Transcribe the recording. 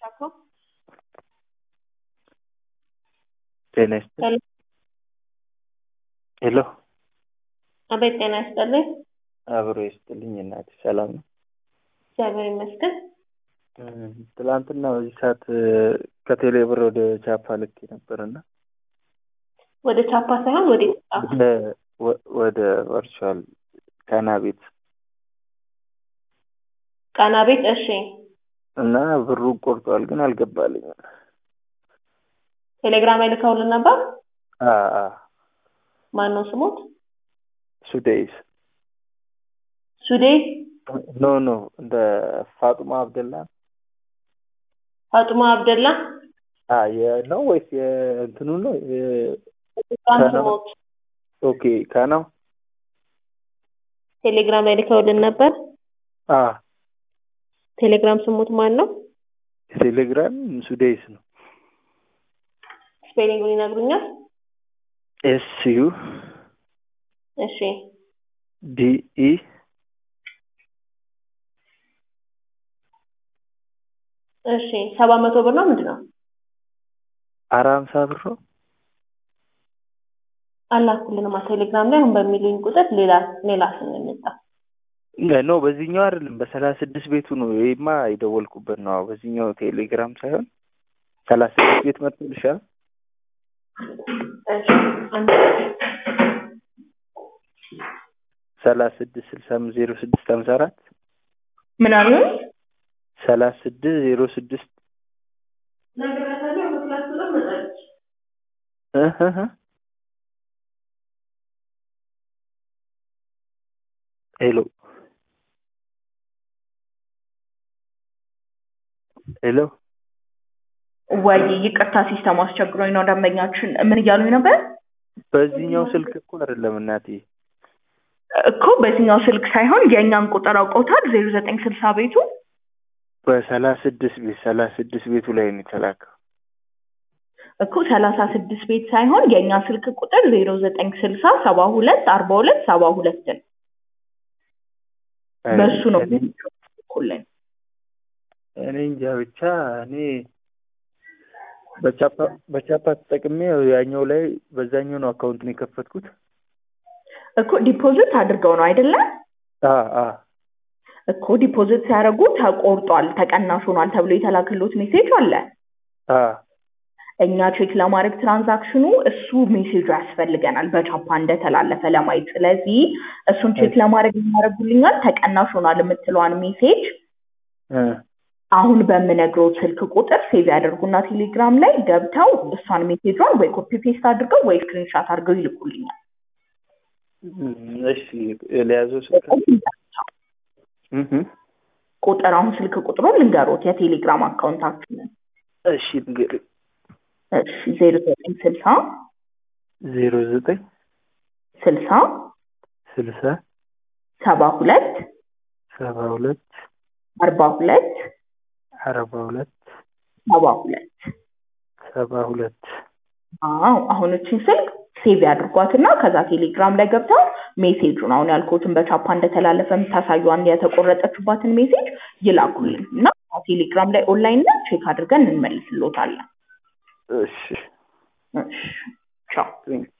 D'accord. ጤና ይስጥልኝ። ሄሎ አቤት ጤና ይስጥልኝ። አብሮ ይስጥልኝ እናቴ ሰላም ነው? እግዚአብሔር ይመስገን። እም፣ ትላንትና በዚህ ሰዓት እ፣ ከቴሌ ብር ወደ ቻፓ ልኬ ነበር እና ወደ ቻፓ ሳይሆን ወደ ጣፋ ወደ ወ- ወደ ቨርቹዋል ካና ቤት ቃና ቤት። እሺ እና ብሩ ቆርጧል፣ ግን አልገባልኝም። ቴሌግራም ላይ ልከውልን ነበር። አ አ ማን ነው ስሙት? ሱዴይስ ሱዴ ኖ ኖ እንደ ፋጡማ አብደላ ፋጡማ አብደላ አ የነው ወይስ የእንትኑ ነው? የ- ቃን ከነው? ስሙት። ኦኬ ካናው ቴሌግራም ላይ ልከውልን ነበር። አ ቴሌግራም ስሙት ማን ነው? ቴሌግራም ሱዴይስ ነው። ስፔሊንጉን ይነግሩኛል? ኤስ ዩ እሺ ዲ ኢ እሺ ሰባት መቶ ብር ነው ምንድን ነው? አራ ሀምሳ ብር ነው። አላኩልንማ ቴሌግራም ላይ አሁን በሚሉኝ ቁጥር ሌላ ሌላ ስም ነው የመጣው። ኖ በዚህኛው አይደለም፣ በሰላሳ ስድስት ቤቱ ነው። ይሄማ የደወልኩበት ነው። በዚህኛው ቴሌግራም ሳይሆን ሰላሳ ስድስት ቤት መጥቶልሻል። እሺ አንድ ሰላሳ ስድስት ስልሳ አምስት ዜሮ ስድስት ሀምሳ አራት ምን አሉ? ሰላሳ ስድስት ዜሮ ስድስት ነግሬያታለሁ። በክላስ ቁጥር መጣች። እህ እህ እህ። ሄሎ ሄሎ ወይ ይቅርታ፣ ሲስተም አስቸግሮኝ ነው። ደንበኛችን ምን እያሉኝ ነበር በዚህኛው ስልክ እኮ አይደለም እናቴ። እኮ በዚህኛው ስልክ ሳይሆን የእኛን ቁጥር አውቀውታል። ዜሮ ዘጠኝ ስልሳ ቤቱ በሰላሳ ስድስት ቤት ሰላሳ ስድስት ቤቱ ላይ ነው የተላከው። እኮ ሰላሳ ስድስት ቤት ሳይሆን የእኛ ስልክ ቁጥር ዜሮ ዘጠኝ ስልሳ ሰባ ሁለት አርባ ሁለት ሰባ ሁለትን በሱ ነው እኔ ልኩልን። እኔ እንጃ ብቻ እኔ በቻፓ በቻፓ ተጠቅሜ ያኛው ላይ በዛኛው ነው አካውንት ነው የከፈትኩት። እኮ ዲፖዚት አድርገው ነው አይደለም? አ አ እኮ ዲፖዚት ሲያደርጉ ተቆርጧል፣ ተቀናሽ ሆኗል ተብሎ የተላከሎት ሜሴጅ አለ። አ እኛ ቼክ ለማድረግ ትራንዛክሽኑ እሱ ሜሴጁ ያስፈልገናል በቻፓ እንደተላለፈ ለማየት። ስለዚህ እሱን ቼክ ለማድረግ የሚያደርጉልኛል። ተቀናሽ ሆኗል የምትለዋን ሜሴጅ እ አሁን በምነግረው ስልክ ቁጥር ሴቭ ያደርጉና ቴሌግራም ላይ ገብተው እሷን ሜሴጇን ወይ ኮፒ ፔስት አድርገው ወይ ስክሪንሻት አድርገው ይልኩልኛል። እሺ የለያዘው ስልክ እህ ቁጥር አሁን ስልክ ቁጥሩን ልንገሮት የቴሌግራም አካውንታችንን እሺ እንግዲህ እሺ ዜሮ ዘጠኝ ስልሳ ዜሮ ዘጠኝ ስልሳ ስልሳ ሰባ ሁለት ሰባ ሁለት አርባ ሁለት አርባ ሁለት ሰባ ሁለት ሰባ ሁለት አዎ አሁን እችን ስልክ ሴቭ ያድርጓትና ከዛ ቴሌግራም ላይ ገብተው ሜሴጁን አሁን ያልኩትን በቻፓ እንደተላለፈ የምታሳዩን የተቆረጠችባትን ሜሴጅ ይላኩልን እና ቴሌግራም ላይ ኦንላይን ላይ ቼክ አድርገን እንመልስሎታለን። እሺ እሺ ቻው። ቴንክ